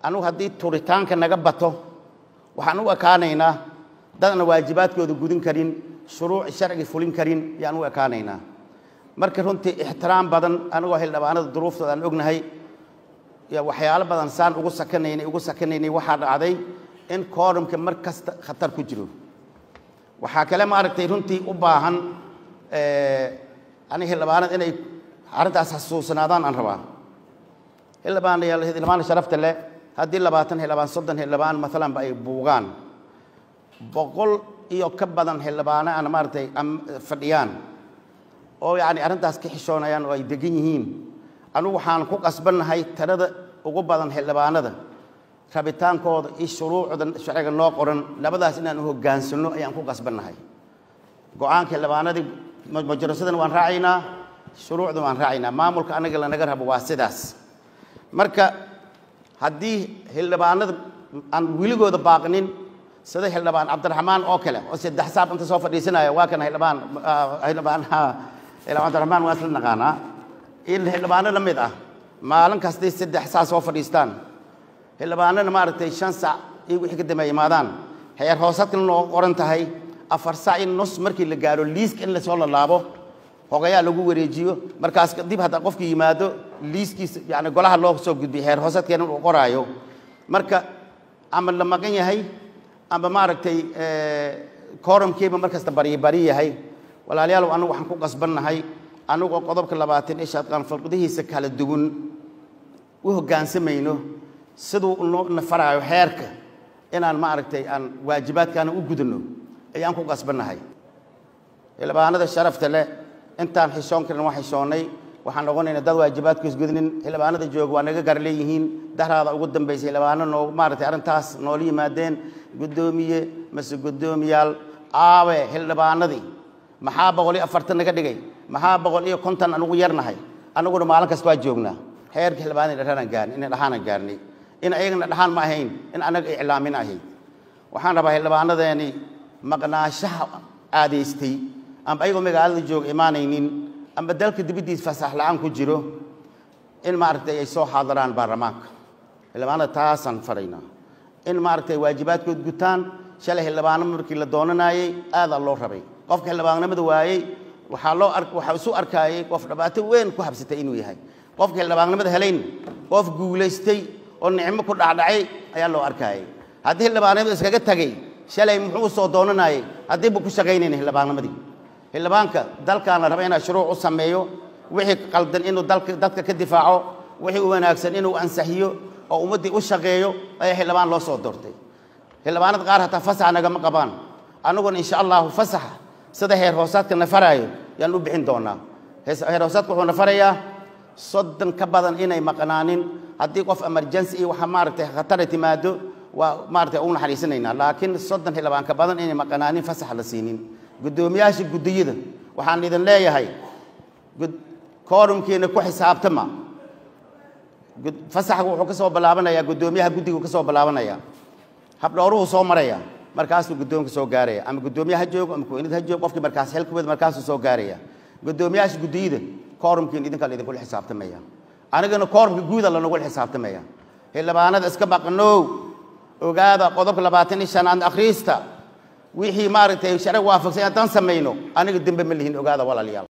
anugu haddii turitaanka naga bato waxaan u ekaanaynaa dadna waajibaadkooda gudin karin shuruuc sharci fulin karin yaan u ekaanaynaa marka runtii ixtiraam badan anigoo xildhibaanada duruuftooda aan ognahay waxyaalo badan saan ugu sakanaynay ugu sakanaynay waxaa dhacday in koorumka mar kasta khatar ku jiro waxaa kale maaragtay runtii u baahan aniga xildhibaanada inay arrintaas xasuusanaadaan aan rabaa xildhibaanayaal xildhibaan sharafta leh haddii labaatan xildhibaan soddon xildhibaan maalanba ay buugaan boqol iyo ka badan xildhibaano aan maaragtay fadhiyaan oo yacni arrintaas ka xishoonayaan oo ay degan yihiin anugu waxaan ku qasbannahay tirada ugu badan xildhibaanada rabitaankooda iyo shuruucda sharciga noo qoran labadaas inaan u hoggaansanno ayaan ku qasbannahay go-aanka xildhibaanadii majarasadana waan raacaynaa shuruucda waan raacaynaa maamulka anaga lanaga rabo waa sidaas marka haddii xildhibaanada aan weligooda baaqnin sida xildhibaan cabdiraxmaan oo kale oo saddex saab inta soo fadhiisanaya waa kan xildhibaan xildhibaan xildhibaan cabdiraxmaan waa isla naqaanaa in xildhibaano la mid ah maalin kastay saddex saa soo fadhiistaan xildhibaanana maaragtay shan sac iyo wixii ka dambeeya imaadaan heer hoosadkana noo qoran tahay afar sac in nus markii la gaaro liiska in lasoo lalaabo hogayaa lagu wareejiyo markaas dib hadda qofki yimaado liiskiisa yani golaha loo soo gudbiyo heer hoosadkeena uu qoraayo marka ama la maqan yahay ama maaragtay koorumkiiba mar kasta baryi bari yahay walaalayaal anigu waxaan ku qasbannahay anigoo qodobka labaatan ee shaadqaan falqadihiisa kala duwan u hoggaansamayno siduu noo nafaraayo xeerka inaan maaragtay aan waajibaadkaana u gudano ayaan ku qasbannahay xildhibaanada sharafta leh intaan xishoon karin waa xishoonnay waxaan noqonaynaa dad waajibaadkoos gudnin xildhibaanada jooga waa naga gar leeyihiin daraada ugu dambaysay xildhibaano noo maaragtay arrintaas noola yimaadeen guddoomiye mase guddoomiyaal aawe xildhibaanadii maxaa boqol iyo afartan naga dhigay maxaa boqol iyo konton anugu yarnahay anaguna maalin kasta waa joognaa xeerka xildhibaanada dhahaan gaarnay in dhaxaanan gaarnay in ayagana dhaxaan ma ahayn in anaga iclaamin ahayd waxaan rabaa xildhibaanadeeni maqnaashaha aadaystay amba ayagoo magaalada jooga imaanaynin amba dalka dibaddiisa fasax la-aan ku jiro in maaragtay ay soo xaadiraan baarlamaanka xildhibaanada taasaan faraynaa in maaragtay waajibaadkood gutaan shalay xildhibaano markii la doonanaayey aadaa loo rabay qofka xildhibaannimada waayey waxaa loo ar waxaa isu arkaayey qof dhibaato weyn ku habsatay inuu yahay qofka xildhibaannimada helayn qof guulaystay oo nicmo ku dhacdhacay ayaa loo arkaayey haddii xildhibaannimada iskaga tagay shalay muxuu soo doonanaayey haddii buu ku shaqaynayna xildhibaannimadii xildhibaanka dalkaana raba inaa shuruuc u sameeyo wixii qaldan inuu dalka dadka ka difaaco wixii u wanaagsan inuu ansaxiyo oo ummaddii u shaqeeyo ayaa xildhibaan loo soo doortay xildhibaanada qaar hataa fasaxa nagama qabaan annaguna insha allahu fasaxa sida heer hoosaadka na faraayo yaan u bixin doonaa heer hoosaadka wuxuu na farayaa soddon ka badan inay maqnaanin haddii qof emergency iyo waxa maaragtay khatara timaado waa maaragtay ugu naxariisanaynaa laakiin soddon xildhibaan ka badan inay maqnaanin fasax la siinin guddoomiyaasha guddiyada waxaan idin leeyahay koorumkiina ku xisaabtama fasaxku wuxuu ka soo bilaabanayaa guddoomiyaha guddigu ka soo bilaabanaya habdhowruhu soo maraya markaasuu guddoonka soo gaaraya ama guddoomiye ha joogo ama kuweynad ha joogo qofkii markaas xilkawada markaasuu soo gaaraya guddoomiyaasha guddiyada koorumkiina idinkaa laidinkula xisaabtamaya anigana koorumka guuda lanagula xisaabtamaya xildhibaanada iska maqnow ogaada qodobka labaatan iyo shanaad akhriista wixii maaragtay sharci waafaqsan haddaan samayno aniga dembe ma lihin ogaada walaalayaal